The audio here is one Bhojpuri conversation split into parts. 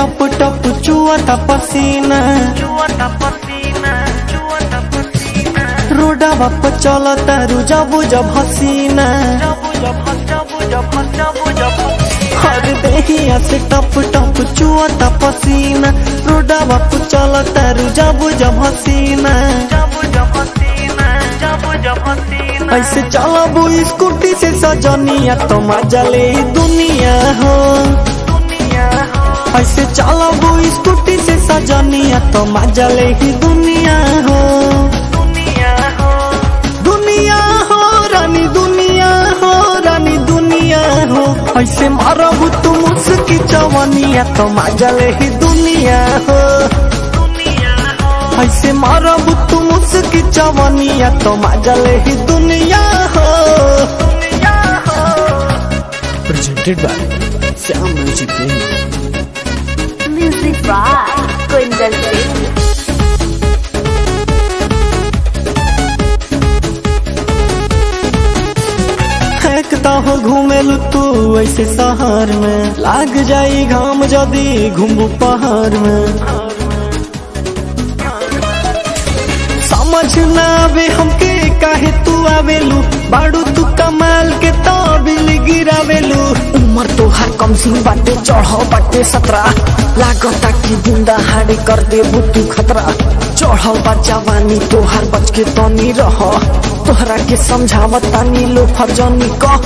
टप टप चुआता पसीना रोडवा पर चलता रुजबु जब हसीना हर देहिया से टप टप चुआता पसीना रोडवा पर चलता रुजबु जब हसीना ऐसे चलबू स्कूटी से सजनिया तो मजा ले दुनिया हो ऐसे चलबू स्कूटी से सजनिया तो मजा ले ही दुनिया हो दुनिया हो रानी दुनिया हो रानी दुनिया हो ऐसे मारबू तुम उसकी चवनिया तो मजा ले ही दुनिया हो ऐसे मारबू तुम उसकी चवनिया तो मजा ले ही दुनिया हो presented by Sam Music Game. Music by Kundan Singh. फेंकता हो घूमेलू तू ऐसे शहर में लाग जाई घाम जदी घूमू पहाड़ में समझ ना आवे हमके काहे तू आवेलू बाड़ू तू कमाल के तो बिल गिरावेलू उमर तोहार कम सिंह बाटे चढ़ बाटे सतरा लागता कि बुंदा हारे कर दे बुतू खतरा चढ़ बा जवानी तोहार बच के तनी रह तोहरा के समझावत तानी लो फरजनी कह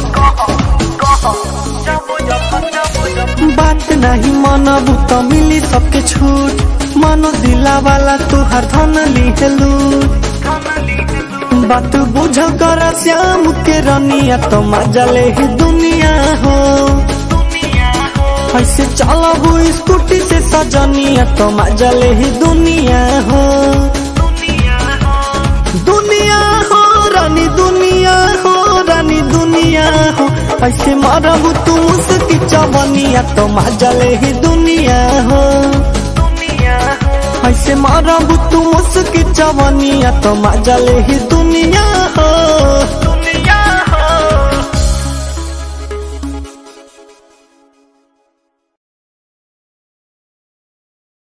बात नहीं मानबू तो मिली सबके छूट मानो दिला वाला तुहार धन लिहलू बात बुझ कर श्याम के रनिया तो मजा ले ही दुनिया हो ऐसे चलबू स्कूटी से सजनिया तो मजा ले ही दुनिया हो दुनिया हो रानी दुनिया हो रानी दुनिया हो ऐसे मारबू तू उसकी चवनिया तो मजा ले ही दुनिया हो ऐसे मारबू तू उसकी चवनिया तो मजा ले ही दुनिया हो